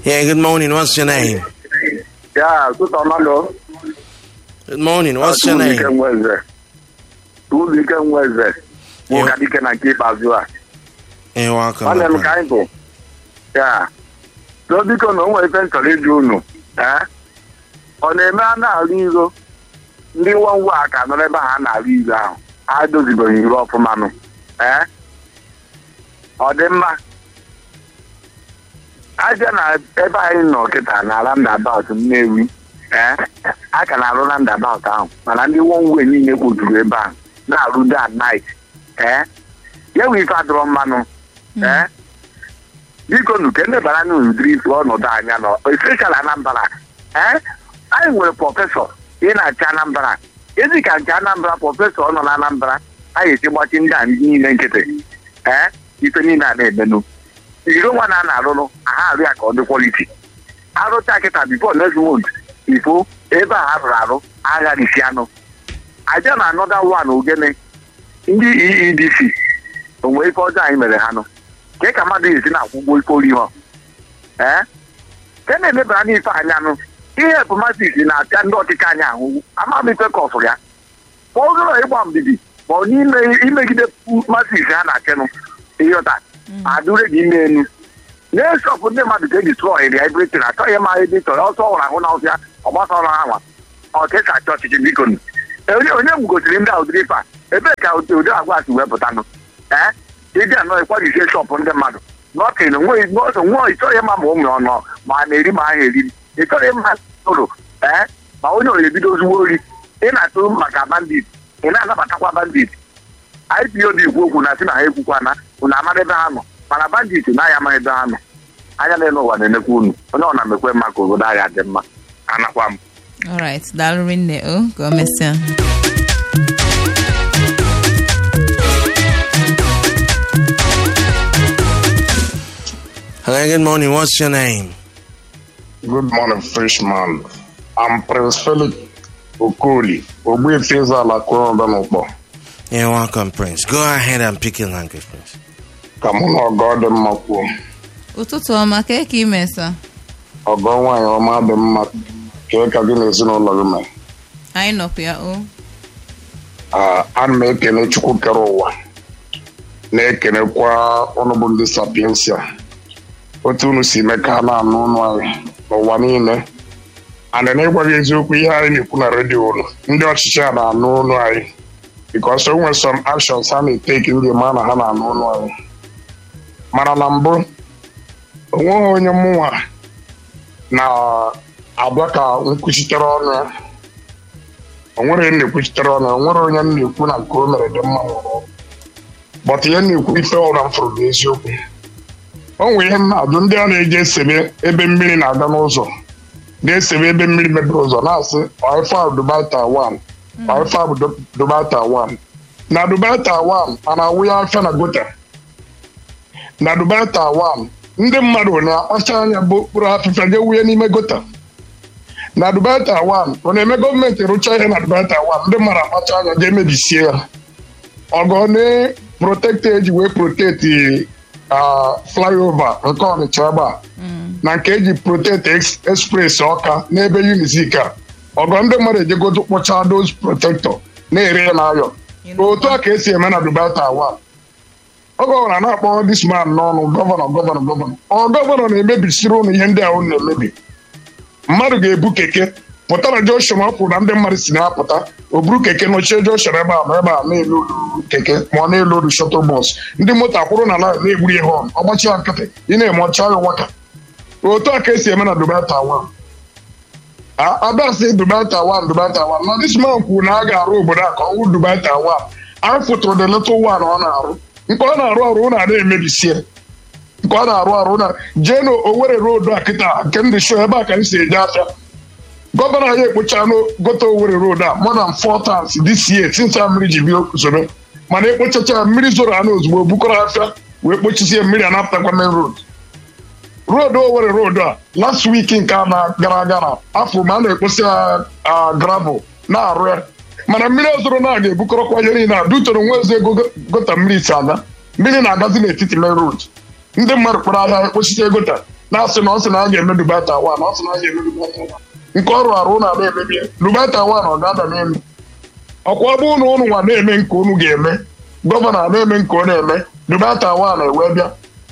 Yeah, good morning. What's your name? Yeah, good Amado. Good morning. What's your name? Nweze. Tuzike Nweze. Nwoke dike na nke ikpeazụ a. You're welcome. Nwanne m my ka friend. anyị bụ. Ya. So biko na o nwere ife m chọrọ ịjụ unu. Eh? Ọ na-eme a na-alụ iro ndị nwa nwa a ka nọrọ ebe ha na-alụ iro ahụ. Ha dozibeghị iro ọfụma nụ. Eh? Ọ dị mma. aja na ebe anyị nọ kịta na roundabout Nnewi ee a ka na-arụ roundabout ahụ mana ndị wonwe niile kpojuru ebe ahụ na-arụ day and night ee ya wee ife adọrọ mmanụ ee biko nu ka ndebara n'udiri ife ọnọdụ anya nọ especially Anambra ee anyị nwere prọfesọ ị na-achị Anambra ezi ka nke Anambra prọfesọ ọ nọ na Anambra anyị esi gbachi ndị a niile nkịtị ee ife niile a na-emenụ iro nwa na a na-arụrụ aha arụ ya ka ọ dị kwaliti arụcha kịta bifo next month ifo ebe a arụrụ arụ agharịsi anụ aja na anọda wan ogene ndị eedc onwe ife ọjọọ anyị mere ha nụ ke ka mmadụ esi na-akwụ ụgwọ ife ori ha ee ke na-emebara n'ife anya nụ ihe epomatis na-apịa ndị ọchịchị anyị ahụ amabife kọfụ ya ma ọ gụrụ ịgba mbibi ma ọ n'ime imegide masis ha na-achịnụ ịghọta adụre gị ime enu na-esọpụ ndị mmadụ ka eji trọ iri ebretin achọghị ma ebe ị chọrọ ọsọ ọhụrụ ahụ na ọfịa ọgbasa ọrụ anwa ọkesa achọ ọchịchị biko nụ. onye onye gbugosiri ndị a ụdịrị ife a ebee ka ụdị ụdị agwa si wepụtanụ ee ịdị anọ ịkwajisie shọpụ ndị mmadụ nọtin nweghị nwa ịchọghị ịma ma ụmụ ọnọ ma a na-eri ma ahụ eriri ịchọghị ịma ụrụ ee ma onye ọrụ ebido ozugbo ori ị na-atụ maka bandit ị na-anabatakwa bandit IPOB ikwu okwu na si na ha ekwukwana unu amara ebe ha nọ mana bandit na-aya ama ebe ha nọ anya na ụwa na-emekwa unu onye ọ na-emekwe mma ka obodo agha dị mma anakwa m alright daalụ rinne o ka o mesịa Hello, good morning. What's your name? Good morning, freshman. I'm Prince Felix Okoli, Ogbuefi Eze-Ala Kwụrụ n'ụkpọ. You're welcome, Prince. Go ahead and pick your language, Prince. Ka mụ na ọgọ dị mma kwuo. ụtụtụ ọma ka ka imesa Ọgọ nwaanyị ọma dị mma kee ka gị na ezinụlọ gị mee. anyị nọkwa ya o Ah, Ana m ekele Chukwu kere ụwa na-ekelekwa ụnụ bụ ndị sapiensia otu unu si mee ka a na-anụ ụnụ anyị n'ụwa niile ana na-ịgwa gị eziokwu ihe anyị na-ekwu na redio ụlọ ndị ọchịchị a na-anụ ụnụ anyị because o nwere some actions ha na-eteki ndị ma na ha na-anụ ụnụ anyị mana na mbụ onweghị onye mụnwa na-abịa ka nkwuchitere ọnụ ya o nwere ihe m na-ekwuchitere ọnụ ya o nwere onye m na-ekwu na nke o mere dị mma nwụrụ bọt ihe m na-ekwu ife ụra m fụrụ bụ eziokwu o nwere ihe m na-ajụ ndị a na-eji esebe ebe mmiri na-aga n'ụzọ na-esebe ebe mmiri mebiri ụzọ na-asị ọifa Dubai Taiwan ọifa bụ Du- Dubai Taiwan na Dubai Taiwan a na-awụ ya afịa na gota na Dubai Taiwan ndị mmadụ na-akpacha anya bụ okpuru afịfịa ga wunye n'ime gota na Dubai Taiwan ọ na-eme gọọmenti rụchaa ihe na Dubai Taiwan ndị mmadụ akpacha anya ga-emebisie ya ọgọ na protekti eji wee protekti ah, flyover nke Ọnịcha ebe a na nke eji protekti ex- express ọka n'ebe unizik a ọgọ ndị mmadụ ejegodo kpọchaa dos protektọ na-ere ya n'ayọ otu a ka esi eme na Dubai Taiwan ọ gọvanọ na-akpọ dis man n'ọnụ gọvanọ gọvanọ gọvanọ ọ gọvanọ na-emebisiri ụnụ ihe ndị ahụ na-emebi mmadụ ga-ebu keke pụta na Joshua ma ọ pụrụ na ndị mmadụ si na-apụta o buru keke nọchie Joshua ebe a ma ebe a na-elu olu keke ma ọ na-elu olu shuttle bus ndị moto akwụrụ na line na-egburi ihe ọnụ ọgbachi ya nkịtị ị na-eme ọcha ya waka otu a ka esi eme na Dubai Taiwan abịasị Dubai Taiwan Dubai Taiwan na this man kwuru na a ga-arụ obodo a ka ọ wụ Dubai Taiwan anyị fụtụrụ the little one ọ na-arụ nke ọ na-arụ arụ na ada emebisie nke ọ na-arụ arụ na jee na Owerri road a kịta nke ndị show ebe a ka m si eje afịa gọvanọ anyị ekpocha gote Owerri road a more than four times this year since a mmiri ji bịa zobe mana ekpochacha mmiri zoro ana ozugbo bukọrọ afịa wee kpochisie mmiri anapụtakwa main road road Owerri road a last week nke a na gara aga na afọ ma a na-ekposi ya ah, gravel na-arụ ya mana mmiri ozoro na ga-ebukọrọkwa ihe niile a dutoro nwa eze ego gota mmiri si aga mmiri na-agazi n'etiti main road ndị mmadụ kpọrọ ahịa ekpochisie gota na-asị na ọ sị na a ga-eme dubata wan ọ sị na a ga-eme dubata wan nke ọrụ arụ na ada emebi ya dubata wan ọ ga-ada n'elu ọkwa ọ bụrụ na ụnụ nwa na-eme nke unu ga-eme gọvanọ na-eme nke ọ na-eme dubata wan ewee bịa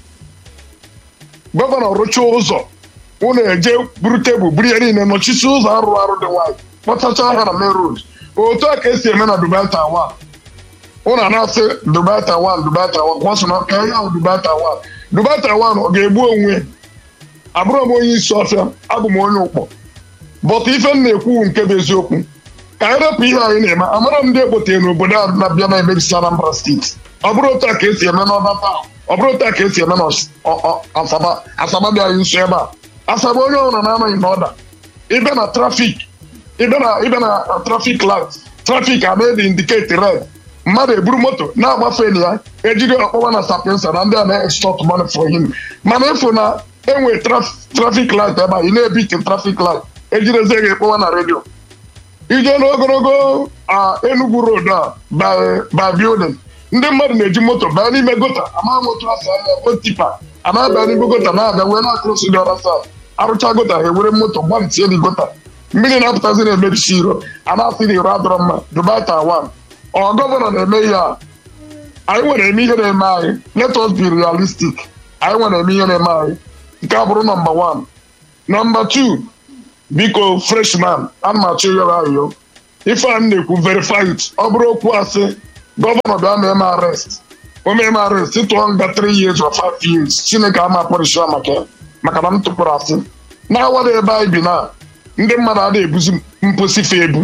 gọvanọ rụchaa ụzọ unu eje buru tebụl buru ya niile nọchisi ụzọ arụ arụ dị nwanyị kpọtachaa ha na main road otu a ka esi eme na dubata wan ụnụ a na-asị dubata wan dubata wan kwasị na ka ya ahụ dubata wan dubata wan ọ ga-egbu onwe ya abụrụ m onye isi ọfịa abụ m onye ụkpọ bọta ife m na-ekwu nke bụ eziokwu ka anyị rapụ ihe anyị na-eme amara m ndị ekpotere n'obodo a na-abịa na-emebisi Anambra steeti ọ bụrụ otu a ka esi eme n'ọba taa ọ bụrụ otu a ka esi eme n'asaba asaba dị anyị nso ebe a asaba onye ọbụla na-anaghị n'ọda ịbịa na trafik ịbịa na ịbịa na trafik light trafik a na-edi indiketi red mmadụ eburu moto na-agbafe na ya ejiri ọkpọwa na sapensa na ndị a na-extort money for him mana ịfụ na enwe trafik light ebe a ị na-ebiti trafik light ejirizie gị ekpọwa na redio ije n'ogologo Enugu road a by building ndị mmadụ na-eji moto baa n'ime gota ama moto asị anya tipa a na-abịa n'ime gota na-abịa wee na-akụrụsi dị ọra saa arụcha gota ha ewere moto gbantie dị gota mmiri na-apụtazi na-emebisi iro a na-asị na iro adọrọ mma dubata wan ọ gọvanọ na-eme ihe a anyị nwere eme ihe na-eme anyị let us be realistic anyị nwere eme ihe na-eme anyị nke a bụrụ nọmba wan nọmba tu biko freshman ana m achọ ịyọrọ ayọ ife a m na-ekwu verify it ọ bụrụ okwu asị gọvanọ bịa mee m arrest o mee m arrest tụọ nga 3 years or 5 years chineke ama pọrịsha maka ya maka na m tụpụrụ asị na-awada ebe anyị bi na ndị mmadụ adịghị ebuzi mposi fe ebu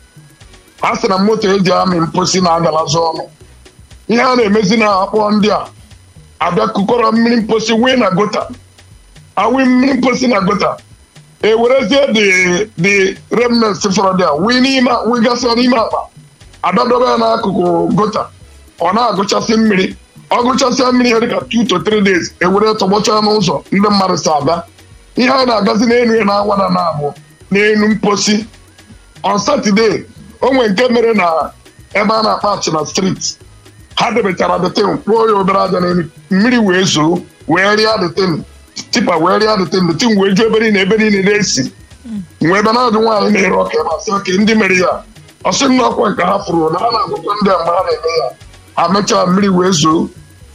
a sị na moto eji amị mposi na-agalazi ọnụ ihe a na-emezi na akpọ ndị a abịa kụkọrọ mmiri mposi wee na gota awi mmiri mposi na gota ewerezie the remnants fọrọ dị a wee n'ime wee gasịa n'ime akpa adadobe ya n'akụkụ gota ọ na-agụchasị mmiri ọ gụchasịa mmiri ya dịka 2 to 3 days ewere tọgbọcha n'ụzọ ndị mmadụ si aga ihe anyị na-agazi n'elu ya na-awa na na-abụ n'elu mposi on Saturday o nwere nke mere na ebe a na-akpa achịna street ha debechara detin kpụọ ya obere aja n'elu mmiri wee zoo wee rịa detin tipa wee rịa detin detin wee ju ebe niile ebe niile na-esi nwee ebe na-adụ nwaanyị na-ere ọka ebe asị oke ndị mere ya ọsị nna ọkwa nke ha fụrụ na ha na-agụkwa ndị a mgbe ha na-eme ya ha mechaa mmiri wee zoo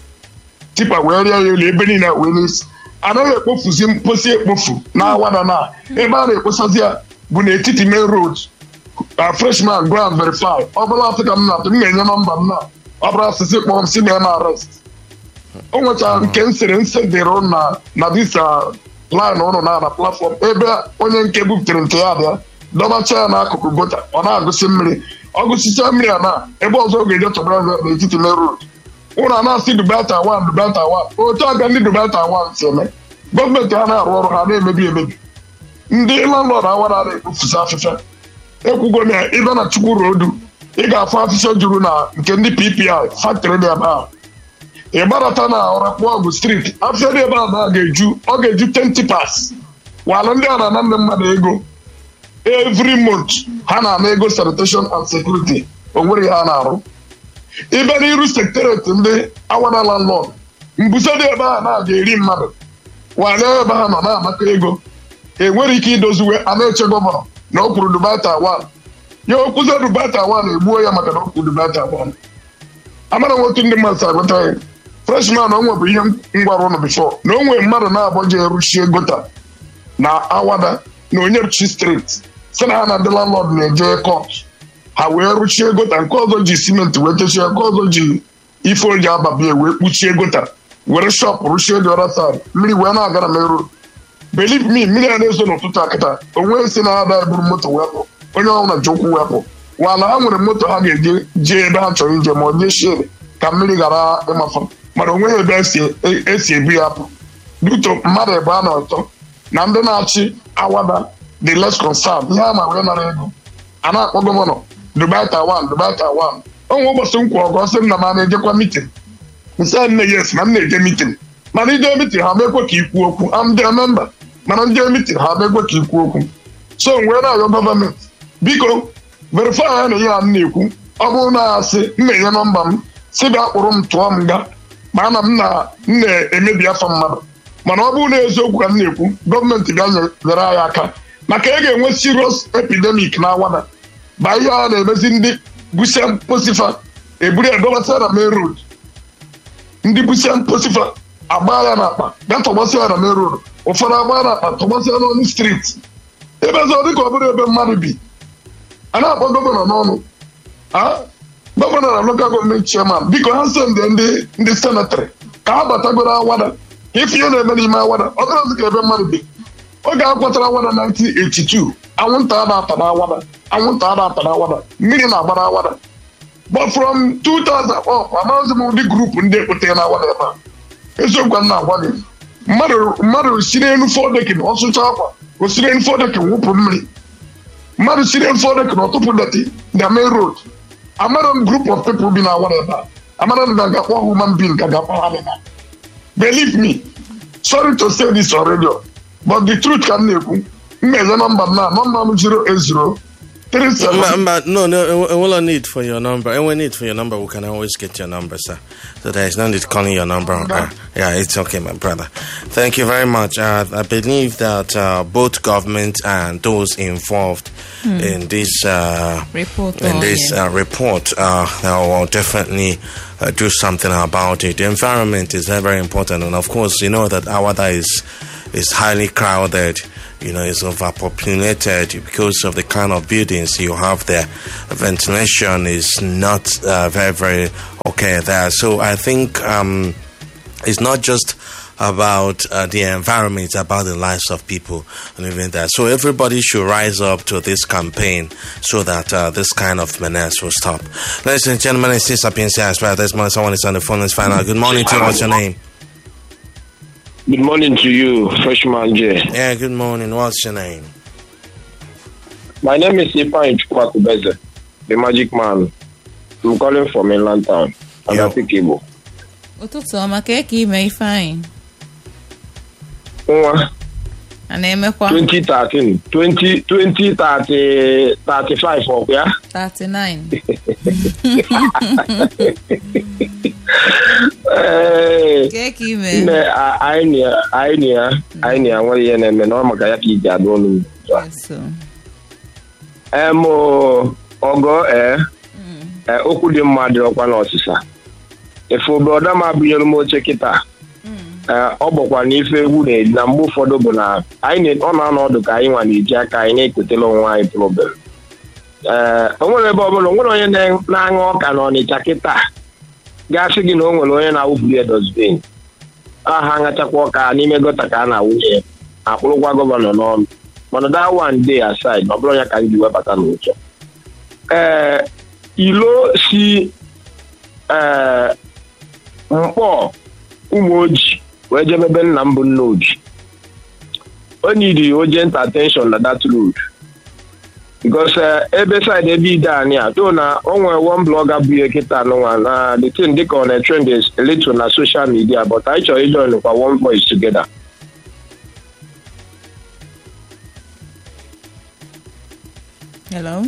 tipa wee rịa ya elu ebe niile wee n'isi anaghị ekpofuzi mposi ekpofu na awada na ebe a na-ekposazi ya bụ n'etiti main road a freshman go and verify ọ bụla asị ka m na-atụ m na-enye nọmba m na ọ bụrụ asịsị kpọọ m si na na arrest o nwechara nke m sịrị nsị dịrị na na disa line ụnụ na na platform ebe onye nke buputere nke ya bịa dọbacha ya n'akụkụ gota ọ na-agụsị mmiri ọ gụsịcha mmiri a na ebe ọzọ ọ ga-eje tọbara n'etiti main road ụlọ a na-asị dubata wan dubata wan otu aka ndị dubata wan si eme gọọmenti ha na-arụ ọrụ ha na-emebi emebi ndị landlọd awara na-ekpofusi afịfịa ekwugo na ịbịa na chukwu rodu ị ga-afụ afịfịa juru na nke ndị ppi factory dị ebe a ị gbarata na ọrakpụ ọgụ street afịfịa dị ebe a na ga-eju ọ ga-eju 20 pas walụ ndị a na-ana ndị mmadụ ego every month ha na-ana ego sanitation and security o nwere ihe ha na-arụ ịbịa n'iru sektereti ndị awada landlord mbuso dị ebe a na-aga eri mmadụ wale ebe ha nọ na-amaka ego enwere ike idoziwe a na-eche gọvanọ na o kwuru dubata wan ya okwuze dubata wan egbuo ya maka na o kwuru dubata wan amara m otu ndị mmadụ si agụta ya freshman o nwebụ ihe m gwara ụnụ bifo na o nwere mmadụ na-abọje eruchie gota na awada na onyeruchi steeti si na ha na ndị landlord na-eje kọt ha wee rụchie gota nke ọzọ ji simenti wee techie nke ọzọ ji ife oji ababie wee kpuchie gota were shọp rụchie dị ọra sad mmiri wee na-aga na merụ believe me mmiri a na-ezo n'ụtụtụ akịta onwe si na ada eburu moto wepụ onye ọbụla ji ụkwụ wepụ wala ha nwere moto ha ga-eje jee ebe ha chọrọ ije ma ọ jee shie ka mmiri ghara ịmafa mana onweghị ebe esi ebu ya apụ duto mmadụ ebe a na ọtọ na ndị na-achị awada the less concerned ihe a ma wee nara ego a na-akpọ gọvanọ Dubai Taiwan Dubai Taiwan onwe ụbọchị nkwa ọgọ sị m na ma na-ejekwa mitin nsị nne yes na m na-eje mitin mana ije mitin ha mekwe ka ikwu okwu am dị memba mana ndị mitin ha mekwe ka ikwu okwu so wee na-arịọ gọọmenti biko verify ya na ihe a m na-ekwu ọ bụrụ na asị m na-enye nọmba m si bịa kpụrụ m tụọ m nga ma ana m na-emebi afa mmadụ mana ọ bụrụ na eziokwu ka m na-ekwu gọọmenti ga-nyere anyị aka maka ị ga-enwe serious epidemic na awada ba ihe a na-emezi ndị busia mposifa eburu ya dọbasịa na main road ndị busia mposifa agba ya n'akpa gaa tọgbasịa ya na main road ụfọdụ agba ya n'akpa tọgbasịa n'ọnụ streeti ebe ọzọ dịka ọ bụrụ ebe mmadụ bi a na-akpọ gọvanọ n'ọnụ Ah, gọvanọ na lokal gọọmenti chairman biko ha sendị ndị ndị senatrị ka ha batagoro awada ka ife ihe na-eme n'ime awada ọ dịrọzi ka ebe mmadụ bi oge a kwatara awada 1982 anwụnta a na-ata na awada anwụnta a na-ata na awada mmiri na-agba na awada but from 2000 ọ amaghịzi m ụdị grupu ndị ekpete na awada ebe a eziokwu a m na-agwa gị mmadụ mmadụ si n'elu fọdekin ọsụcha akwa o si n'elu fọdekin wụpụ mmiri mmadụ si n'elu fọdekin ọtụpụ deti na main road amara m group of people bi na awara ebe a amara m ga gakpọ human being ga gakpọ ha dị na believe me sorry to say this on radio but the truth ka m na-ekwu mmeze nọmba m na nọmba m 080 37 Mba, mba, no, no, I will need for your number. And we need for your number, we can always get your number, sir. So there is no need calling your number. Uh, yeah, it's okay, my brother. Thank you very much. Uh, I believe that uh, both government and those involved in this uh, Report in on, this yeah. uh, report uh, they will definitely uh, do something about it. The environment is very, very important, and of course, you know that Awada is is highly crowded. You know, it's overpopulated because of the kind of buildings you have there. Ventilation is not uh, very, very okay there. So I think um, it's not just about uh, the environment, it's about the lives of people and even that. So everybody should rise up to this campaign so that uh, this kind of menace will stop. Ladies and gentlemen, it's this Sapienza as well. There's more someone is on the phone. Let's find out. Good morning to you. What's your name? Good morning to you, Freshman J. Yeah, good morning. What's your name? My name is Ifan Chukwakubeze, the magic man. I'm calling from Inland Town, Yo. Agati Kibo. ụtụtụ ọma ka eke ime ifeanyị Nwa, a na-emekwa 2013, 20, 2030, 35 ọkwa ya? 39 Ee, ka eke ime nne, a- anyị na ya, anyị na ya, anyị na ya nwere ihe na-eme na ọ maka ya ka iji adụ olu m. so Em, o, ọgọ ee, ee, okwu dị mma dịrọkwa n'ọsịsa. Efe obodo m abụnyere m oche kịta. Ee, ọ bụkwa na ife egwu na-edi na mgbe ụfọdụ bụ na anyị na- ọ na-anọ ọdụ ka anyị nwa na-eji aka anyị na-ekotela onwe anyị problem ee o nwere ebe ọbụla o nwere onye na- na-aṅụ ọka na ọnịcha kịta gasị gị na o nwere onye na-awụburu ya dosbin aha aṅachakwa ọka n'ime gọta ka a na-awụnye ya akpụrụkwa gọvanọ n'ọnụ mana that one day aside na ọ bụrụ ya ka m ji webata n'ụzọ ee ilo si ee mkpọ ụmụ oji wee jebebe nna m bụ nna oji o nidi urgent attention na that road because eh, ebe side ebe ide anyị a do na o nwere one blogger bụ ihe kịta nụnwa na the thing dịka ọ na-trend is a little na social media but anyị chọrọ ijoin kwa one voice together hello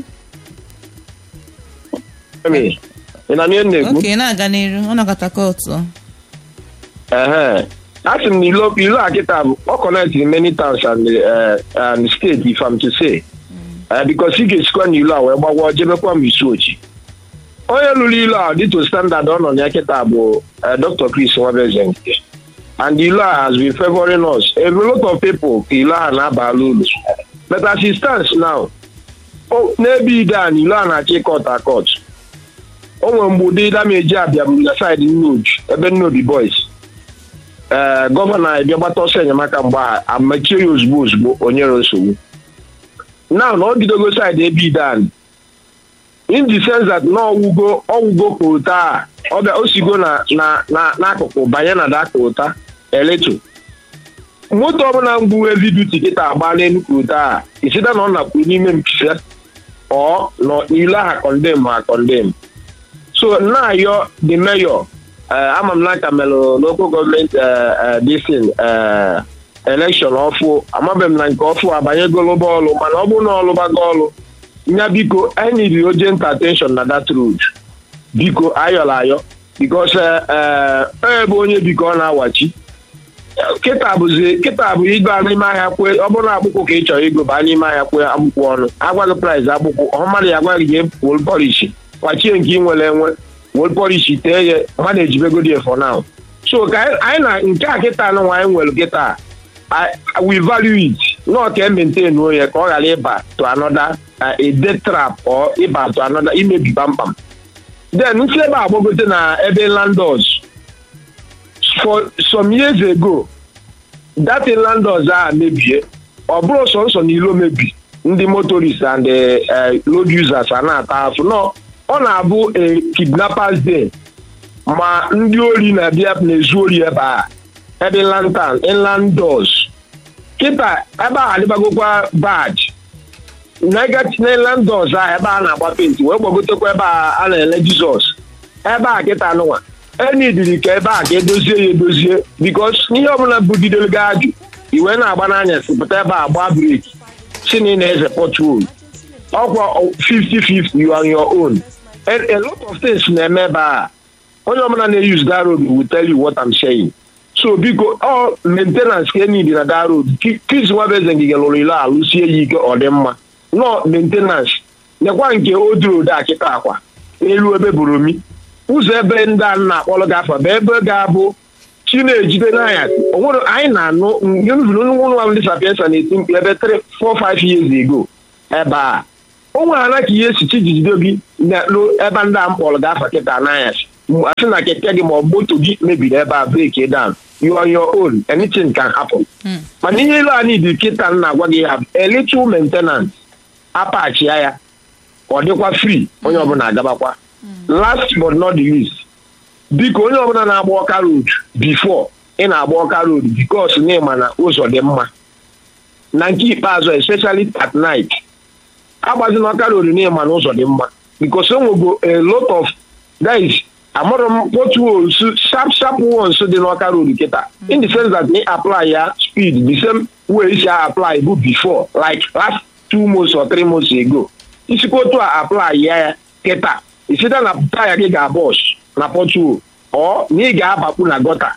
Emi, ị na ihe m na-ekwu oke na-aga n'iru ọ nọkọta kootu Ehe. a sị m na ilo ilo a kịta bụ ọ connect many towns and, uh, and state if I'm to say uh, because ị ga-esikwa na ilo a wee gbagwa jebekwa m isi ochi onye lụrụ ilo a dịto standard ọ nọ na ya kịta bụ uh, Dr. Chris Nwabeze nke and ilo a has been favoring us a lot of people ka ilo a na-abala ulu but as it stands now o- n'ebe ide a na ilo a na-achọ ịkọt akọt o nwere mgbe ụdị dameji abịa bụ na saịdị nnoji ebe nnobi boys ee gọvanọ anyị bịa gbata ọsọ enyemaka mgbe a amachie ya ozugbo ozugbo o nyere nsogbu now na ọ bidogo saịdị ebe idan in the sense that na ọwụgo ọwụgo kota a ọ bịa o sigo na na na n'akụkụ banye na da kota eleto moto ọbụla mgbu heavy duty kịta agba n'elu kota a isida na ọ nakwu n'ime mpise ọ nọ n'ile ha kọndem ha kọndem so na-ayọ the mayor uh, ama m n'aka melụ local gọọmenti disin elekshọn ọfụ amabeghị m na nke ọfụ abanyegolo bọọlụ mana ọ bụrụ na ọlụbago ọlụ nya biko anyị niri urgent attention na that road biko ayọla ayọ bikos ebe onye biko ọ na-awachi kịta bụzi kịta bụ ịga n'ime ahịa kwe ọ bụrụ na akpụkpọ ka ị chọrọ ịgo baa n'ime ahịa kwe akpụkpọ ọnụ agwaghị praịs akpụkpọ ọ mmadụ ya agwaghị gị wol polishi kwachie nke ị nwere enwe wol polishi tee ya mmadụ ejibegodi ya for now so ka anyị anyị na nke a kịta anụnwa anyị nwere kịta I- we value it nọ ka e maintain ya ka ọ ghara ịba to another uh, a death trap or ịba to another imebi kpamkpam then nsi ebe a gbagote na ebe landlords for some years ago that landlords a mebie ọ bụrụ sọnsọ na ilo mebi ndị motorists and eh, road users a na-ata afụ nọ ọ na-abụ a kidnappers day ma ndị ori na-abịa na-ezu ori ebe a ebe lantan inland doors kịta ebe a adịbagokwa bad inland doors a ebe a na-agba penti wee gbagotekwa ebe a a na-ele jizọs ebe a kịta nụnwa enidiri ka ebe a ka edozie ya edozie bikos ihe ọbụla bugidere gị ajụ iwe na-agba n'anya si pụta ebe a gbaa breki si na ị na-eze pọtuol ọkwa 50-50 you on your own a, a lot of things na-eme ebe a onye ọbụla na-use that road will tell you what I'm saying so biko ọ maintenance ka enidi na that road kis nwabeze ngige lụrụ ilo alụsie ya ike ọ dị mma nọ maintenance nekwa nke old road a kịta akwa n'elu ebe boromi ụzọ ebe ndị a na-akpọrọ gị afa bụ ebe ga-abụ chi na-ejide n'anya onwere anyị na-anụ nwa ndị sapiensa na-eti mkpu ebe 3 4 5 years ago ebe a o nwere ana ka ihe si chi jide gị na- n'o- ebe ndị a mkpọrọ gị afa kịta n'anya asị na keke gị ma ọ bụ moto gị mebiri ebe a breki down you on your own anything can happen mana ihe ilu a niile kịta m na-agwa gị ha a little maintenance apachia ya ọ dịkwa free onye ọbụla agabakwa last but not the least biko onye ọbụla na-agba ọka road before ị na-agba ọka road because na ịma na ụzọ dị mma na nke ikpeazụ especially at night agbazina ọka road na ịma na ụzọ dị mma because enwego a lot of guys amụrụ m potholes sharp sharp ones dị n'ọka road kịta in the sense that me apply ya speed the same way isi apply bụ before like last two months or three months ago isikwa otu a apply ya ya kịta isite na taya gị ga-abọs na pothole ọ na ị ga-abakpu na gọta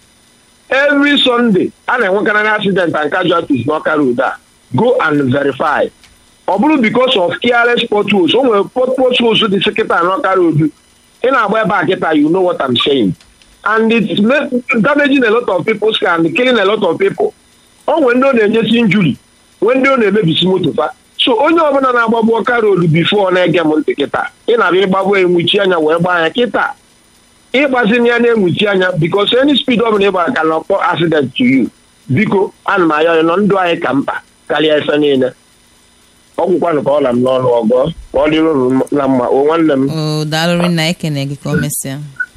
every sunday a na-enwekarị accident and casualties n'ọka road a go and verify ọ bụrụ because of careless potholes o nwere pot- potholes dị sekịta n'ọka road ị na-agba ebe a kịta you know what I'm saying and it's ma- damaging a lot of people's car and killing a lot of people o nwere ndị ọ na-enyesi injury nwee ndị ọ na-emebisi moto fa so onye ọbụla na-agbagbu ọka road bifo na-ege m ntị kịta ị na-abịa ịgbagbu enwuchi anya wee gbaa anya kịta ịgbazini ya na-enwuchi anya because any speed ọbụla ịgbara ka na ọkpọ accident to you biko ana m ayọ nọ ndụ anyị ka mkpa karịa ife niile ọgwụkwanụ ka ọ la m n'ọnụ ọgọ ka ọ dịrị unu na mma o nwanne m o daalụrị na ekene gị ka o mesịa